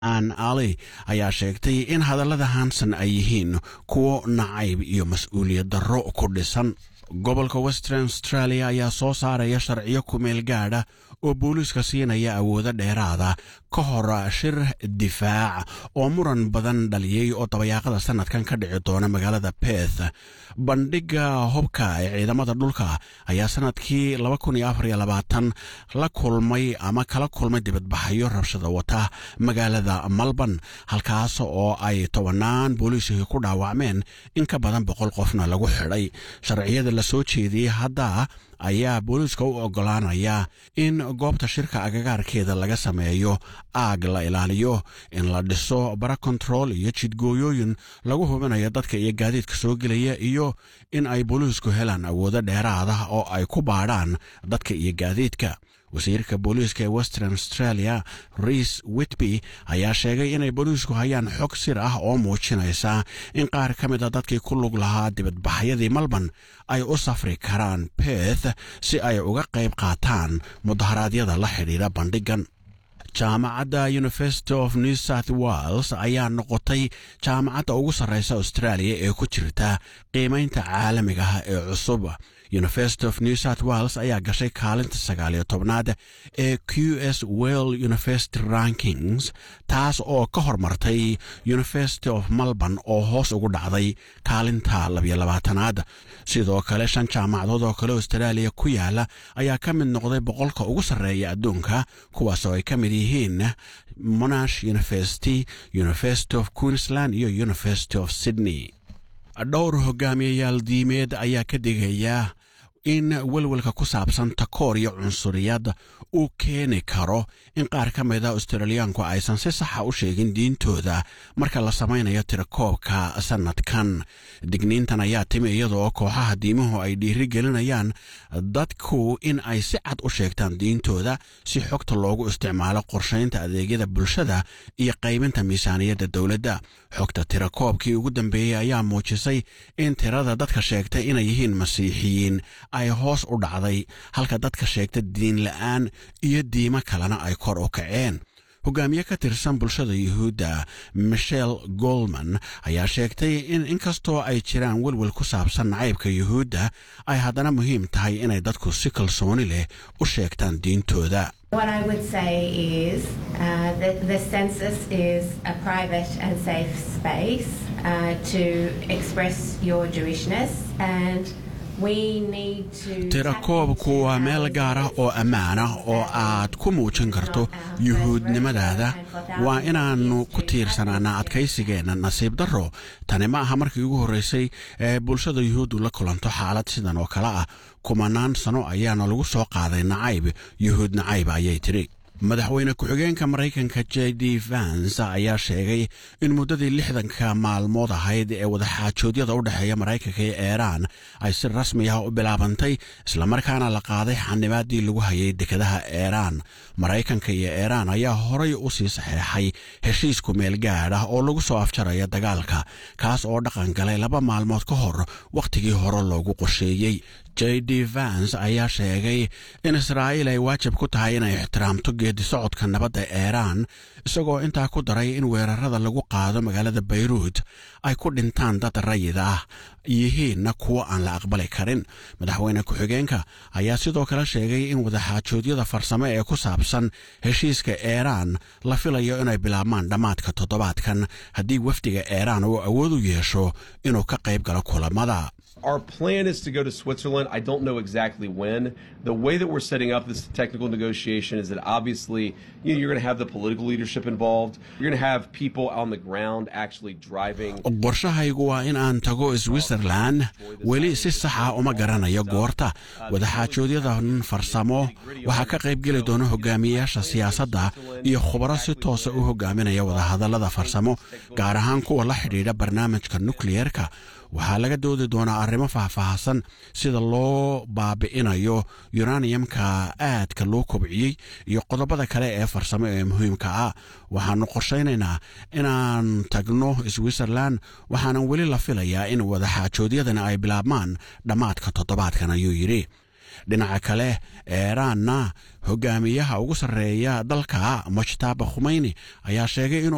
an ali ayaa sheegtay in hadallada hanson ay yihiin kuwo nacayb iyo mas-uuliyad darro ku dhisan gobolka western australia ayaa soo saaraya sharciyo kumeel gaadha oo booliiska siinaya awoodo dheeraada ka hor shir difaac oo muran badan dhaliyey oo dabayaaqada sanadkan ka dhici doona magaalada beth bandhigga hubka ee ciidamada dhulka ayaa sanadkii la kulmay ama kala kulmay dibadbaxyo rabshada wata magaalada malban halkaas oo ay tobanaan booliiskii ku dhaawacmeen in ka badan boqol qofna lagu xidhay sharciyada la soo jeediyey hadda ayaa booliiska u oggolaanaya in goobta shirka agagaarkeeda laga sameeyo aag la ilaaliyo in la dhiso bara kontarool iyo jidgooyooyin lagu hubinayo dadka iyo gaadiidka soo gelaya iyo in ay booliisku helaan awoodo dheeraada oo ay ku baadhaan dadka iyo gaadiidka wasiirka booliiska ee western australia reis witby ayaa sheegay inay booliisku hayaan xog sir ah oo muujinaysa in qaar ka mid a dadkii ku lug lahaa dibadbaxyadii malban ay u safri karaan beth si ay uga qayb qaataan mudaharaadyada la xidhiidha bandhigan jaamacadda university of new south wales ayaa noqotay jaamacadda ugu sarreysa australia ee ku jirta qiimaynta caalamiga ah ee cusub university of new south wales ayaa gashay kaalinta sagaaliyo tobnaad ee q s well university rankings taas oo ka hormartay university of melbourne oo hoos ugu dhacday kaalinta labiyo labaatanaad sidoo kale shan jaamacadood oo kale australia ku yaala ayaa ka mid noqday boqolka ugu sarreeya adduunka kuwaas oo ay ka mid yihiin monash university university of queensland iyo university of sydney dhowr hogaamiyayaal diimeed ayaa ka digaya in welwelka ku saabsan takoor iyo cunsuriyad uu keeni karo in qaar ka mida australiyaanku aysan si saxa u sheegin diintooda marka la samaynayo tirakoobka sannadkan digniintan ayaa timi iyadaoo kooxaha diimuhu ay dhiiri gelinayaan dadku in ay si cad u sheegtaan diintooda si xogta loogu isticmaalo qorshaynta adeegyada bulshada iyo qaybinta miisaaniyadda dowladda xogta tirakoobkii ugu dambeeyey ayaa muujisay in tirada dadka sheegtay inay yihiin masiixiyiin ay hoos u dhacday halka dadka sheegta diin la'aan iyo diimo kalena ay kor u kaceen hogaamiye ka tirsan bulshada yuhuudda michel golman ayaa sheegtay in inkastoo ay jiraan welwel ku saabsan nacaybka yuhuudda ay haddana muhiim tahay inay dadku si kalsooni leh u sheegtaan diintooda What I would say is uh, that the census is a private and safe space uh, to express your Jewishness and tirakoobku waa meel gaar ah oo ammaan ah oo aad ku muujin karto yuhuudnimadaada waa inaannu ku tiirsanaana adkaysigeenna nasiib darro tani ma aha markii ugu horraysay ee bulshada yuhuuddu la kulanto xaalad sidan oo kale ah kumanaan sano ayaana lagu soo qaaday nacayb yuhuud nacayb ayay tidhi madaxweyne ku-xigeenka maraykanka j d vans ayaa sheegay in muddadii lixdanka maalmood ahayd ee wadaxaajoodyada u dhexeeya maraykanka iyo eeraan ay si rasmi ah u bilaabantay islamarkaana la qaaday xanibaadii lagu hayay dekadaha eeraan maraykanka iyo eeraan ayaa horay u sii saxeexay heshiisku meel gaadh ah oo lagu soo afjaraya dagaalka kaas oo dhaqan galay laba maalmood ka hor wakhtigii hore loogu qorsheeyey j d vans ayaa sheegay in israa'iil ay waajib ku tahay inay ixtiraamto geedi socodka nabadda eeraan isagoo intaa ku daray in weerarada lagu qaado magaalada bayruud ay ku dhintaan dad rayid ah yihiinna kuwo aan la aqbali karin madaxweyne ku-xigeenka ayaa sidoo kale sheegay in wadaxaajoodyada farsamo ee ku saabsan heshiiska eeraan la filayo inay bilaabmaan dhammaadka toddobaadkan haddii wafdiga eeraan uu awood u yeesho inuu ka qayb galo kulamada Our plan is to go to Switzerland. I don't know exactly when. The way that we're setting up this technical negotiation is that obviously you know, you're going to have the political leadership involved. You're going to have people on the ground actually driving. qorshahaygu waa in aan tago switzerland weli si saxa uma garanayo goorta wadaxaajoodyada farsamo waxaa ka qaybgeli doona hogaamiyeyaasha siyaasadda iyo khubaro si toosa u hogaaminaya wadahadallada farsamo gaar ahaan kuwa la xidhiidha barnaamijka nukliyerka waxaa laga doodi doonaa arrimo faahfaahsan sida loo baabi'inayo yunaniyamka aadka loo kobciyey iyo qodobada kale ee farsamo ee muhiimka ah waxaannu qorshaynaynaa inaan tagno switzerland waxaanan weli la filayaa in wadaxaajoodyadani ay bilaabmaan dhammaadka toddobaadkan ayuu yidhi dhinaca kale eeraanna hogaamiyaha ugu sarreeya dalka mujtaba khumeyni ayaa sheegay inuu